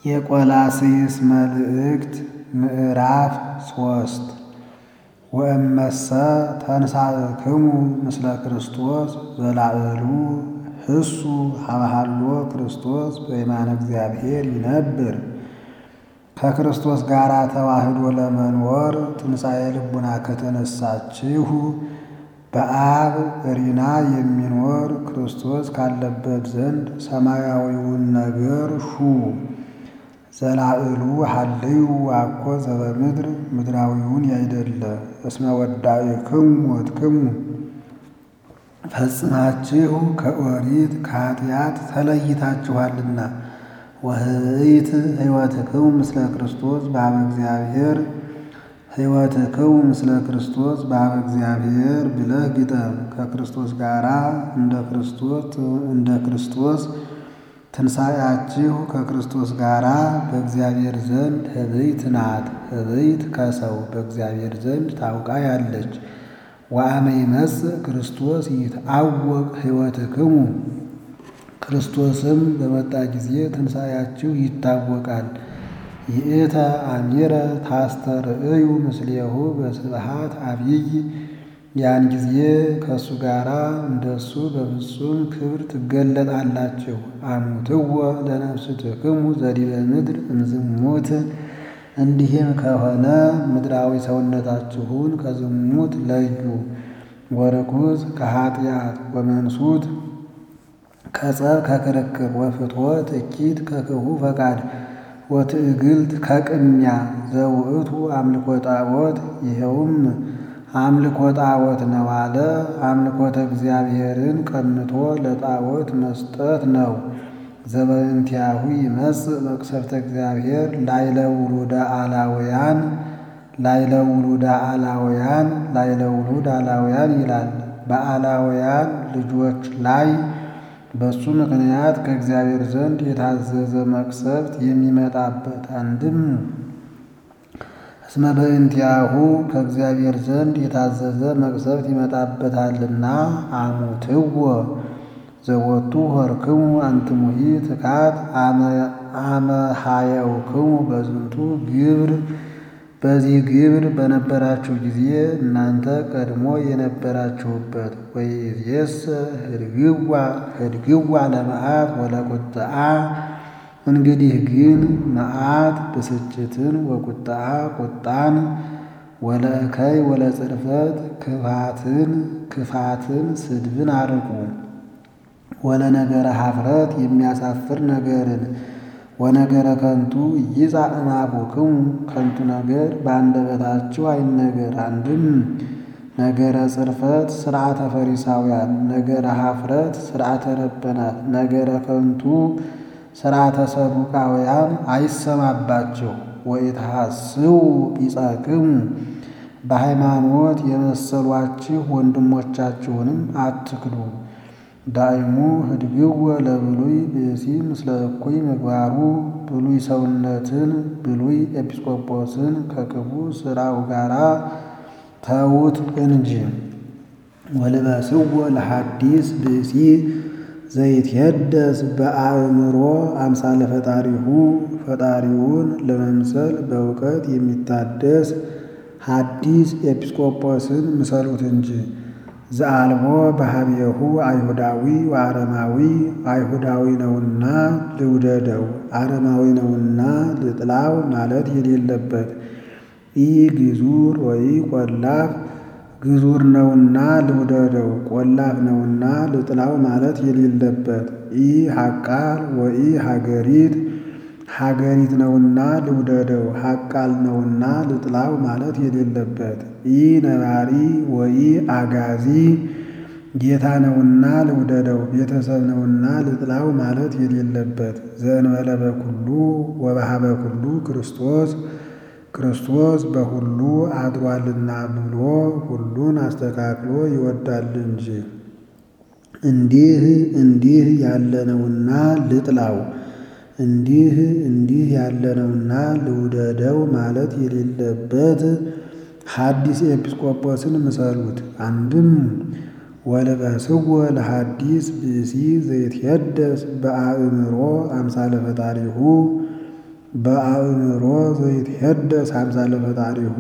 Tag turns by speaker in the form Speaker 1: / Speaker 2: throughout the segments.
Speaker 1: የቆላስይስ መልእክት ምዕራፍ ሶስት ወእመሰ ተንሣእክሙ ምስለ ክርስቶስ ዘላዕሉ ህሱ ሀብሃሎ ክርስቶስ በየማነ እግዚአብሔር ይነብር። ከክርስቶስ ጋር ተዋህዶ ለመኖር ትንሣኤ ልቡና ከተነሳችሁ በአብ ሪና የሚኖር ክርስቶስ ካለበት ዘንድ ሰማያዊውን ነገር ሹ። ዘላዕሉ ሀልዩ አኮ ዘበምድር ምድራዊውን ያይደለ እስመ ወዳእክሙ ሞትክሙ ፈጽማችሁ ከኦሪት ከኃጢአት ተለይታችኋልና ወህይት ሕይወትክሙ ምስለ ክርስቶስ በኀበ እግዚአብሔር ሕይወትክሙ ምስለ ክርስቶስ በኀበ እግዚአብሔር ብለህ ግጠም። ከክርስቶስ ጋራ እንደ ክርስቶስ እንደ ክርስቶስ ትንሣኤያችሁ ከክርስቶስ ጋራ በእግዚአብሔር ዘንድ ህብይት ናት። ህብይት ከሰው በእግዚአብሔር ዘንድ ታውቃ ያለች። ወአመ ይመጽእ ክርስቶስ ይትዐወቅ ሕይወትክሙ ክርስቶስም በመጣ ጊዜ ትንሣኤያችሁ ይታወቃል። ይእተ አሚረ ታስተርእዩ ምስሌሁ በስብሐት አብይ ያን ጊዜ ከእሱ ጋራ እንደሱ በፍጹም ክብር ትገለጣላችሁ። አሙትወ ለነፍስትክሙ ዘዲበ ምድር እምዝሙት እንዲህም ከሆነ ምድራዊ ሰውነታችሁን ከዝሙት ለዩ። ወርኩስ ከኃጢአት ወመንሱት ከጸብ ከክርክር ወፍትወት እኪት ከክፉ ፈቃድ ወትዕግልት ከቅሚያ ዘውእቱ አምልኮ ጣዖት ይኸውም አምልኮ ጣዖት ነው አለ። አምልኮተ እግዚአብሔርን ቀንቶ ለጣዖት መስጠት ነው። ዘበእንቲአሁ ይመጽእ መቅሰፍተ እግዚአብሔር ላይለ ውሉደ አላውያን ላይለ ውሉደ አላውያን ላይለ ውሉድ አላውያን ይላል። በአላውያን ልጆች ላይ በሱ ምክንያት ከእግዚአብሔር ዘንድ የታዘዘ መቅሰፍት የሚመጣበት አንድም እስመ በእንቲአሁ ከእግዚአብሔር ዘንድ የታዘዘ መቅሰፍት ይመጣበታልና። አሙትወ ዘወቱ ሆርክሙ አንትሙሂ ትካት አመ ሀየውክሙ በዝንቱ ግብር በዚህ ግብር በነበራችሁ ጊዜ እናንተ ቀድሞ የነበራችሁበት ወይእዜሰ ህድግዋ ህድግዋ ለመዓት ወለቁጥዓ እንግዲህ ግን መዓት ብስጭትን ወቁጣ ቁጣን ወለእከይ ወለጽርፈት ክፋትን ክፋትን ስድብን አርቁ። ወለነገረ ኀፍረት የሚያሳፍር ነገርን ወነገረ ከንቱ ይጻእ እምአፉክሙ ከንቱ ነገር በአንደበታችሁ አይነገር። አንድም ነገረ ጽርፈት ሥርዓተ ፈሪሳውያን፣ ነገረ ኀፍረት ሥርዓተ ረበናት፣ ነገረ ከንቱ ሥርዓተ ሰዱቃውያን አይሰማባቸው። ወኢትሐስው ቢጸክሙ በሃይማኖት የመሰሏችሁ ወንድሞቻችሁንም አትክዱ። ዳይሙ ህድግወ ለብሉይ ብእሲ ምስለ እኩይ ምግባሩ ብሉይ ሰውነትን ብሉይ ኤጲስቆጶስን ከክፉ ሥራው ጋራ ተዉት እንጂ። ወልበስዎ ለሐዲስ ብእሲ ዘይትየደስ በአእምሮ አምሳለ ፈጣሪሁ ፈጣሪውን ለመምሰል በእውቀት የሚታደስ ሐዲስ ኤጲስቆጶስን ምሰሉት እንጂ። ዘአልቦ በኀቤሁ አይሁዳዊ ወአረማዊ አይሁዳዊ ነውና ልውደደው፣ አረማዊ ነውና ልጥላው ማለት የሌለበት ኢ ግዙር ወይ ቆላፍ ግዙር ነውና ልውደደው፣ ቆላፍ ነውና ልጥላው ማለት የሌለበት ኢ ሐቃል ወኢ ሀገሪት ሀገሪት ነውና ልውደደው፣ ሐቃል ነውና ልጥላው ማለት የሌለበት ኢ ነባሪ ወኢ አጋዚ ጌታ ነውና ልውደደው፣ ቤተሰብ ነውና ልጥላው ማለት የሌለበት ዘእንበለ በኩሉ ወበኀበ ኩሉ ክርስቶስ ክርስቶስ በሁሉ አድሯልና ብሎ ሁሉን አስተካክሎ ይወዳል እንጂ። እንዲህ እንዲህ ያለነውና ልጥላው እንዲህ እንዲህ ያለነውና ልውደደው ማለት የሌለበት ሐዲስ ኤጲስቆጶስን ምሰሉት። አንድም ወልበስዎ ለሐዲስ ብእሲ ዘይትየደስ በአእምሮ አምሳለ ፈጣሪሁ በአእምሮ ዘይትሄደስ አምሳለ ፈጣሪሁ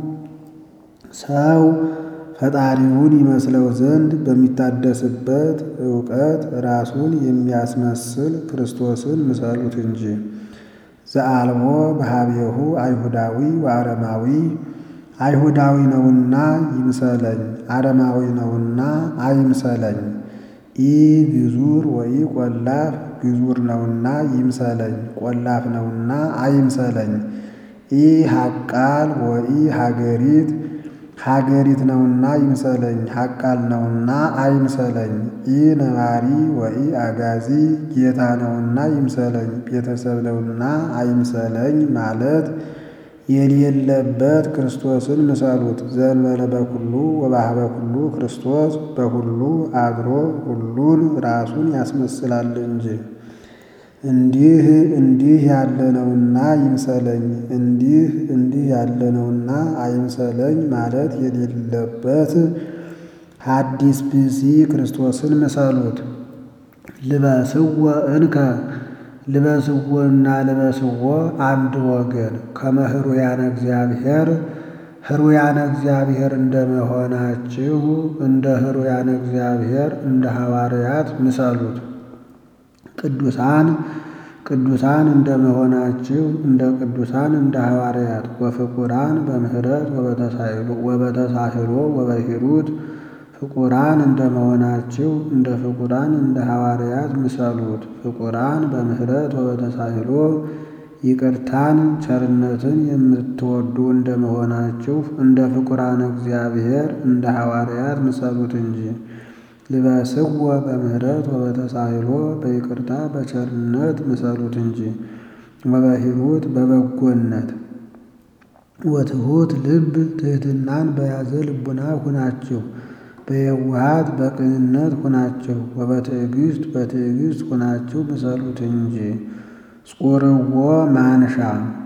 Speaker 1: ሰው ፈጣሪውን ይመስለው ዘንድ በሚታደስበት እውቀት ራሱን የሚያስመስል ክርስቶስን ምሰሉት እንጂ። ዘአልቦ በሀቤሁ አይሁዳዊ ወአረማዊ አይሁዳዊ ነውና ይምሰለኝ፣ አረማዊ ነውና አይምሰለኝ። ኢ ግዙር ወይ ቆላፍ ግዙር ነውና ይምሰለኝ፣ ቆላፍ ነውና አይምሰለኝ። ኢ ሐቃል ወኢ ሀገሪት ሀገሪት ነውና ይምሰለኝ፣ ሐቃል ነውና አይምሰለኝ። ኢ ነባሪ ወኢ አጋዚ ጌታ ነውና ይምሰለኝ፣ ቤተሰብ ነውና አይምሰለኝ ማለት የሌለበት ክርስቶስን ምሰሉት። ዘእንበለ በኩሉ ወባህበ ኩሉ ክርስቶስ በሁሉ አድሮ ሁሉን ራሱን ያስመስላል እንጂ። እንዲህ እንዲህ ያለ ነውና ይምሰለኝ፣ እንዲህ እንዲህ ያለ ነውና አይምሰለኝ ማለት የሌለበት ሐዲስ ብእሲ ክርስቶስን ምሰሉት። ልበስወ እንከ ልበስዎና ልበስዎ አንድ ወገን ከመህሩያነ እግዚአብሔር ህሩያነ እግዚአብሔር እንደመሆናችሁ እንደ ህሩያነ እግዚአብሔር እንደ ሐዋርያት ምሰሉት። ቅዱሳን ቅዱሳን እንደመሆናችሁ እንደ ቅዱሳን እንደ ሐዋርያት ወፍቁራን በምህረት ወበተሳህሎ ወበሂሩት ፍቁራን እንደመሆናችሁ እንደ ፍቁራን እንደ ሐዋርያት ምሰሉት። ፍቁራን በምህረት ወበተሳህሎ ይቅርታን ቸርነትን የምትወዱ እንደመሆናችሁ እንደ ፍቁራን እግዚአብሔር እንደ ሐዋርያት ምሰሉት እንጂ። ልበስዎ በምህረት ወበተሳህሎ በይቅርታ በቸርነት ምሰሉት እንጂ። ወበሂሩት በበጎነት ወትሑት ልብ ትሕትናን በያዘ ልቡና ሁናችሁ በየዋሃት በቅንነት ሁናችሁ ወበትዕግስት በትዕግስት ሁናችሁ ምሰሉት እንጂ። ጹርዎ ማንሻ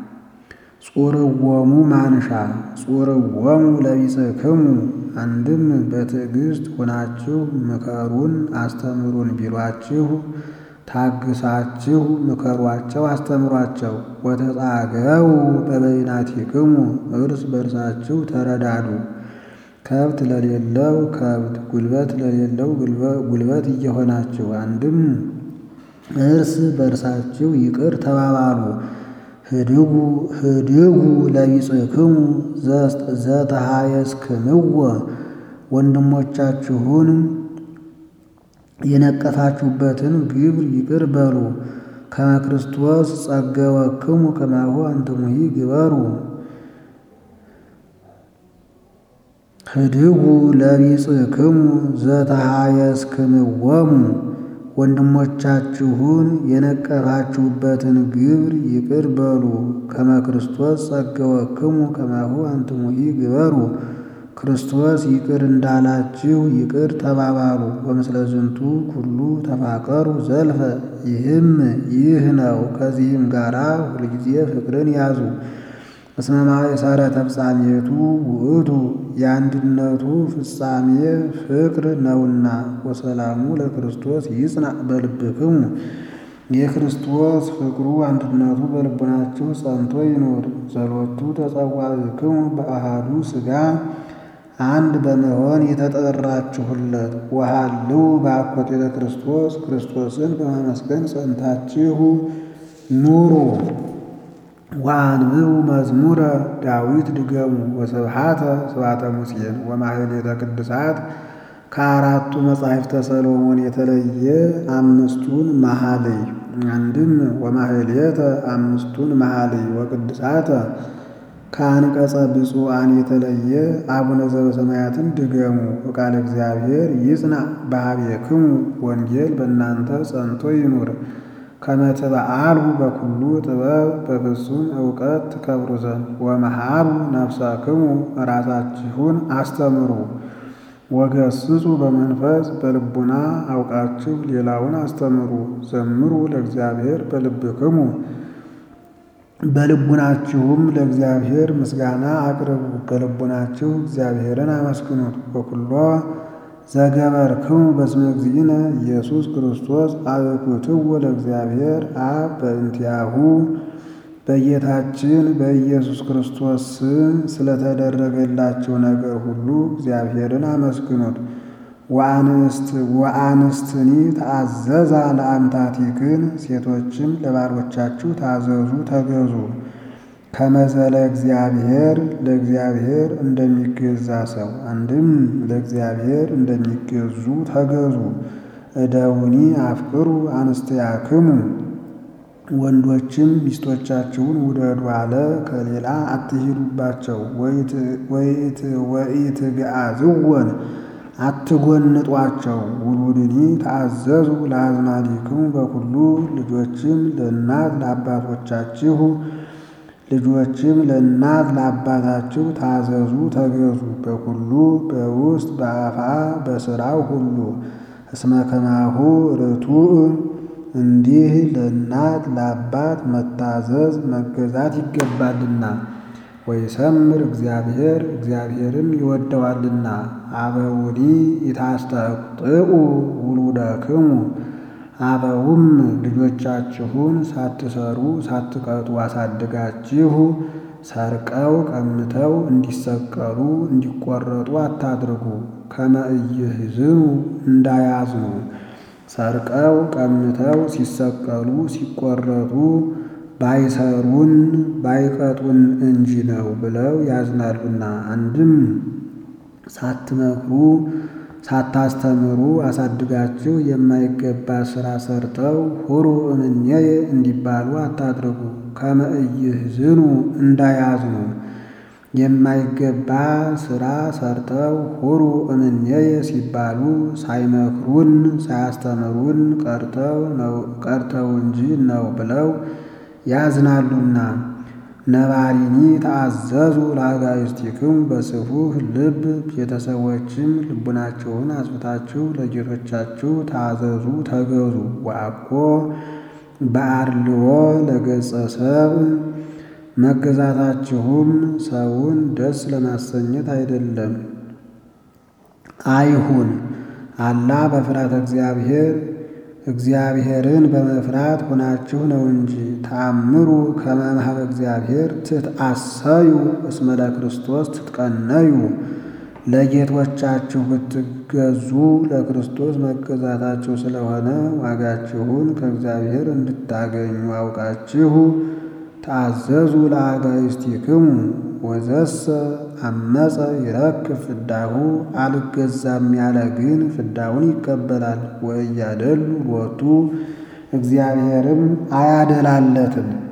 Speaker 1: ጹርዎሙ ማንሻ ጹርዎሙ ለቢጽክሙ አንድም በትዕግስት ሁናችሁ ምከሩን አስተምሩን ቢሏችሁ ታግሳችሁ ምከሯቸው አስተምሯቸው። ወተጻገው በበይናቲክሙ እርስ በርሳችሁ ተረዳዱ። ከብት ለሌለው ከብት ጉልበት ለሌለው ጉልበት እየሆናችሁ አንድም እርስ በርሳችሁ ይቅር ተባባሉ። ህድጉ ህድጉ ለቢጽክሙ ዘተሃየስክምዎ ወንድሞቻችሁን የነቀፋችሁበትን ግብር ይቅር በሉ። ከመ ክርስቶስ ጸገወክሙ ከማሁ አንትሙሂ ግበሩ። ህድጉ ለቢጽክሙ ዘተሃየስክምዎሙ ወንድሞቻችሁን የነቀፋችሁበትን ግብር ይቅር በሉ። ከመ ክርስቶስ ጸገወክሙ ከማሁ አንትሙሂ ግበሩ። ክርስቶስ ይቅር እንዳላችሁ ይቅር ተባባሉ። ወምስለ ዝንቱ ኩሉ ተፋቀሩ ዘልፈ ይህም ይህ ነው። ከዚህም ጋራ ሁልጊዜ ፍቅርን ያዙ። እስመ ማእሰረ ተፍጻሜቱ ውእቱ የአንድነቱ ፍጻሜ ፍቅር ነውና። ወሰላሙ ለክርስቶስ ይጽናዕ በልብክሙ የክርስቶስ ፍቅሩ አንድነቱ በልቡናችሁ ጸንቶ ይኖር። ጸሎቱ ተጸዋዕክሙ በአሃዱ ሥጋ አንድ በመሆን የተጠራችሁለት ወሃልው በአኮቴተ ክርስቶስ ክርስቶስን በማመስገን ጸንታችሁ ኑሩ። ወአንብቡ መዝሙረ ዳዊት ድገሙ ወስብሐተ ስብሐተ ሙሴን ወማሕሌተ ቅዱሳት ከአራቱ መጻሕፍተ ሰሎሞን የተለየ አምስቱን መኃልይ አንድም ወማሕሌተ አምስቱን መኃልይ ወቅዱሳተ ከአንቀጸ ብፁዓን የተለየ አቡነ ዘበሰማያትን ድገሙ። ወቃለ እግዚአብሔር ይጽናዕ በኀቤክሙ ወንጌል በእናንተ ጸንቶ ይኑር። ከመ ትበዓሉ በኩሉ ጥበብ በፍጹም እውቀት ትከብሩ ዘንድ ወመሃሩ ነፍሳክሙ ራሳችሁን አስተምሩ። ወገስጹ በመንፈስ በልቡና አውቃችሁ ሌላውን አስተምሩ። ዘምሩ ለእግዚአብሔር በልብክሙ በልቡናችሁም ለእግዚአብሔር ምስጋና አቅርቡ። በልቡናችሁ እግዚአብሔርን አመስግኑት። ወኩሎ ዘገበርክሙ በስመ እግዚእነ ኢየሱስ ክርስቶስ አበኩትዎ ለእግዚአብሔር አብ በእንቲአሁ በጌታችን በኢየሱስ ክርስቶስ ስም ስለተደረገላቸው ነገር ሁሉ እግዚአብሔርን አመስግኑት። ወአንስትኒ ተአዘዛ ለአምታቲክን ሴቶችም ለባሮቻችሁ ታዘዙ ተገዙ። ከመዘለ እግዚአብሔር ለእግዚአብሔር እንደሚገዛ ሰው አንድም ለእግዚአብሔር እንደሚገዙ ተገዙ። እደውኒ አፍቅሩ አንስትያክሙ ወንዶችም ሚስቶቻችሁን ውደዱ አለ። ከሌላ አትሂዱባቸው። ወኢትግአዝወን አትጎንጧቸው። ውሉድኒ ተአዘዙ ለአዝማዲክሙ በኩሉ ልጆችም ለእናት ለአባቶቻችሁ ልጆችም ለእናት ለአባታችሁ ታዘዙ ተገዙ። በኩሉ በውስጥ በአፋ በሥራው ሁሉ እስመ ከማሁ ርቱዕ እንዲህ ለእናት ለአባት መታዘዝ መገዛት ይገባልና። ወይሰምር እግዚአብሔር እግዚአብሔርም ይወደዋልና። አበውኒ ኢታስተቅጥዑ ውሉደክሙ አበውም ልጆቻችሁን ሳትሰሩ ሳትቀጡ አሳድጋችሁ ሰርቀው ቀምተው እንዲሰቀሉ እንዲቆረጡ አታድርጉ። ከመ ኢይሕዝኑ እንዳያዝኑ ሰርቀው ቀምተው ሲሰቀሉ ሲቆረጡ ባይሰሩን ባይቀጡን እንጂ ነው ብለው ያዝናሉና። አንድም ሳትመክሩ ሳታስተምሩ አሳድጋችሁ የማይገባ ሥራ ሰርተው ሁሩ እምኔየ እንዲባሉ አታድርጉ። ከመ ኢይሕዝኑ እንዳያዝኑ የማይገባ ሥራ ሰርተው ሁሩ እምኔየ ሲባሉ ሳይመክሩን ሳያስተምሩን ቀርተው እንጂ ነው ብለው ያዝናሉና። ነባሪኒ ተአዘዙ ለአጋዕዝቲክሙ በስፉህ ልብ ቤተሰቦችም ልቡናቸውን አጽፍታችሁ ለጌቶቻችሁ ታዘዙ ተገዙ። ወአኮ በአርልዎ ለገጸ ሰብእ መገዛታችሁም ሰውን ደስ ለማሰኘት አይደለም አይሁን። አላ በፍርሃተ እግዚአብሔር እግዚአብሔርን በመፍራት ሆናችሁ ነው እንጂ። ተአምሩ ከመ እምኀበ እግዚአብሔር ትትአሰዩ እስመ ለክርስቶስ ትትቀነዩ። ለጌቶቻችሁ ብትገዙ ለክርስቶስ መገዛታችሁ ስለሆነ ዋጋችሁን ከእግዚአብሔር እንድታገኙ አውቃችሁ ተአዘዙ ለአጋዕዝቲክሙ። ወዘሰ አመፀ ይረክብ ፍዳሁ አልገዛም ያለ ግን ፍዳውን ይቀበላል። ወእያደሉ ሎቱ እግዚአብሔርም አያደላለትም።